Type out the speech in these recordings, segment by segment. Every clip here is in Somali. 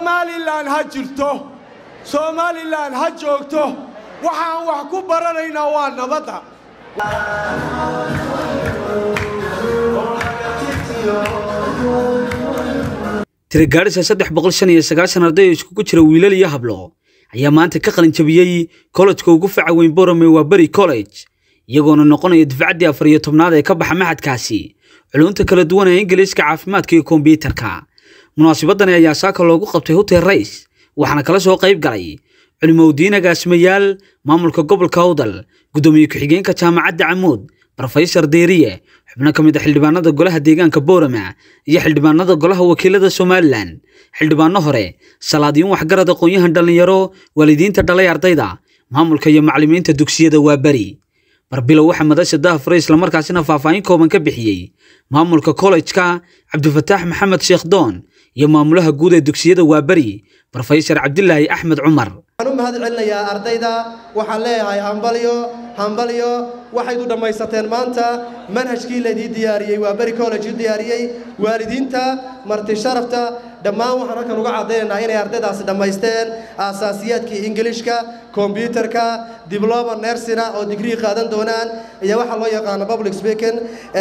somalilan ha jirto somalilan ha joogto waxaan wax ku baranaynaa waa nabadda tirigaadhisa saddex boqol shan iyo sagaashan arday oo iskugu jira wiilal iyo hablo ayaa maanta ka qalin jabiyey kollejka ugu faca weyn borome waa beri college iyagoona noqonaya difcaddii afar iyo tobnaad ee ka baxa maxadkaasi culunta kala duwan ee ingiliiska caafimaadka iyo kombyuutarka munaasabadani ayaa saaka loogu qabtay hotel rays waxaana kala soo qayb galay culimowdiin agaasimayaal maamulka gobolka awdal guddoomiye ku-xigeenka jaamacadda camuud rofesor deeriye xubno ka mid a xildhibaanada golaha deegaanka boorama iyo xildhibaanada golaha wakiilada somalilan xildhibaano hore salaadiin waxgarad aqoon-yahan dhallinyaro waalidiinta dhalay ardayda maamulka iyo macallimiinta dugsiyada waa beri barbilow waxaa madasha dahafure islamarkaasina faahfaahin kooban ka bixiyey maamulka kollejka cabdifataax maxamed sheekh doon iyo maamulaha guud ee dugsiyada waa beri rofesor cabdilaahi axmed cumar waxaan u mahad celinayaa ardayda waxaan leeyahay hambalyo hambalyo waxaydu dhammaysateen maanta manhajkii laydii diyaariyey waa beri college u diyaariyey waalidiinta marti sharafta dhammaan waxaan halkan uga caddaynaynaa inay ardaydaasi dhammaysteen aasaasiyaadkii ingilishka kombyuutarka dibloma nersina oo digrii qaadan doonaan iyo waxaa loo yaqaano public speaking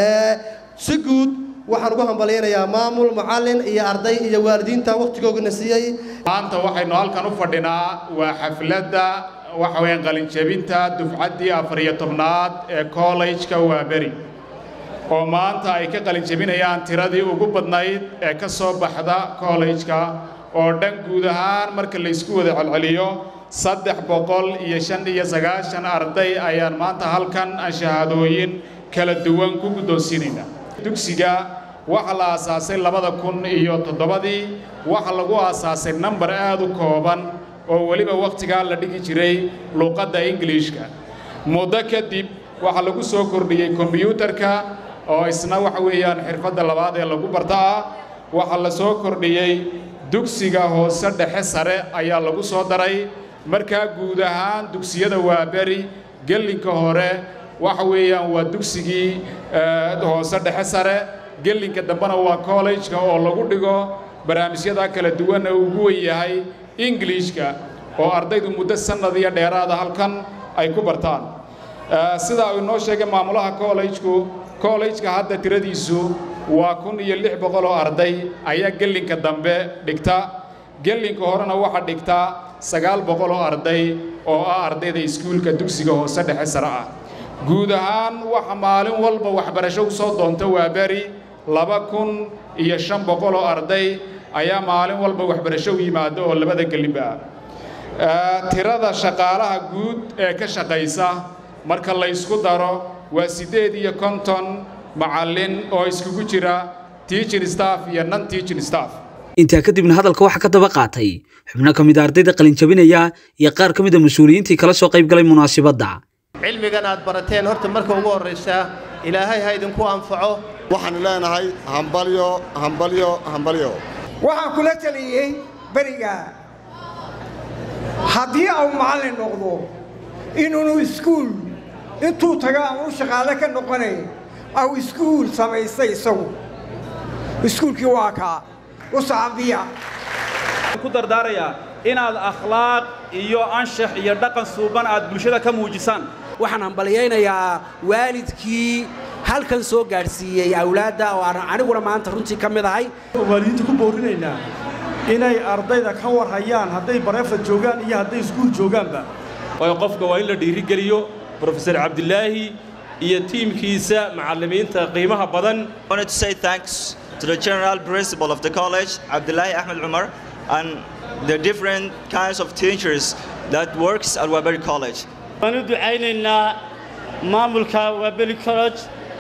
si guud waxaan ugu hambalyaynayaa maamul macallin iyo arday iyo waalidiinta wakhtigoogana siiyey maanta waxaynu halkan u fadhinaa waa xafladda waxa weeyaan qalinjabinta dufcaddii afar iyo tobnaad ee kollejka waaberi oo maanta ay ka qalinjabinayaan tiradii ugu badnayd ee ka soo baxda kollejka oo dhan guud ahaan marka laysku wada celceliyo saddex boqol iyo shan iyo sagaashan arday ayaan maanta halkan aan shahaadooyin kala duwan ku guddoonsiinaynaa dugsiga waxaa la aasaasay labada kun iyo toddobadii waxaa lagu aasaasay nambar aad u kooban oo weliba wakhtigaa la dhigi jiray luuqadda ingiliishka muddo kadib waxaa lagu soo kordhiyey kombiyuutarka oo isna waxa weeyaan xirfadda labaad ee lagu barta ah waxaa la soo kordhiyey dugsiga hoose dhexe sare ayaa lagu soo daray markaa guud ahaan dugsiyada waaberi gellinka hore waxa weeyaan waa dugsigii hoose dhexe sare gellinka dambena waa kollejka oo lagu dhigo barnaamijyada kala duwan ee ugu wen yahay ingiliishka oo ardaydu muddo sannad iyo dheeraada halkan ay ku bartaan sidaa uu inoo sheegay maamulaha kollejku kollejka hadda tiradiisu waa kun iyo lix boqol oo arday ayaa gellinka dambe dhigta gellinka horena waxaa dhigtaa sagaal boqol oo arday oo ah ardayda iskuulka dugsiga hoose dhexe sare ah guud ahaan waxa maalin walba waxbarasho u soo doonta waa beri laba kun iyo shan boqol oo arday ayaa maalin walba waxbarasho u yimaada oo labada gelinba ah tirada shaqaalaha guud ee ka shaqaysa marka la ysku daro waa siddeed iyo konton macallin oo iskugu jira teaching staff iyo non teaching staff intaa kadibna hadalka waxaa ka daba qaatay xubno ka mid a ardayda qalinjabinaya iyo qaar ka mid a mas-uuliyiintii kala soo qayb galay munaasibadda cilmigan aad barateen horta marka ugu horraysa ilaahay ha idinku anfaco waxaanu leenahay hambalyo hambalyo hambalyo waxaan kula taliyey beriga haddii au macallin noqdo inuunu iskuul intuu taga aan u shaqaale ka noqonay au iskuul samaystay isagu iskuulkii waa kaa u sacabiya ku dardaarayaa inaad akhlaaq iyo anshax iyo dhaqan suuban aad bulshada ka muujisaan waxaan hambalyaynayaa waalidkii halkan soo gaadhsiiyey awlaadda oo aan aniguna maanta runtii ka mid ahay waalidiinta ku boorinaynaa inay ardayda ka war hayaan hadday bareefad joogaan iyo hadday iskuul joogaanba waayo qofka waa in la dhiirigeliyo brofesor cabdilaahi iyo tiimkiisa macallimiinta qiimaha badan to the general principal of the college, Abdullahi Ahmed Umar, and the different kinds of teachers that works at Waberi College. waan u ducaynaynaa maamulka wabeli college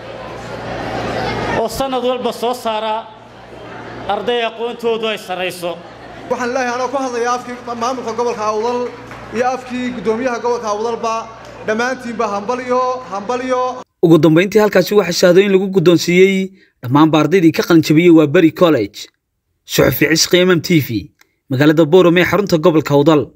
oo sannad walba soo saara arday aqoontoodu ay sarrayso waxaan leeyahay anoo ku hadlaya afkii maamulka gobolka awdal iyo afkii guddoomiyaha gobolka awdalba dhammaantiinba hambalyo hambalyo ugu dambayntii halkaasi waxaa shahaadooyin lagu guddoonsiiyey dhammaanba ardaydii ka qalinjabiyey waa beri college suxufi cisqi mm t v magaalada boorame ee xarunta gobolka awdal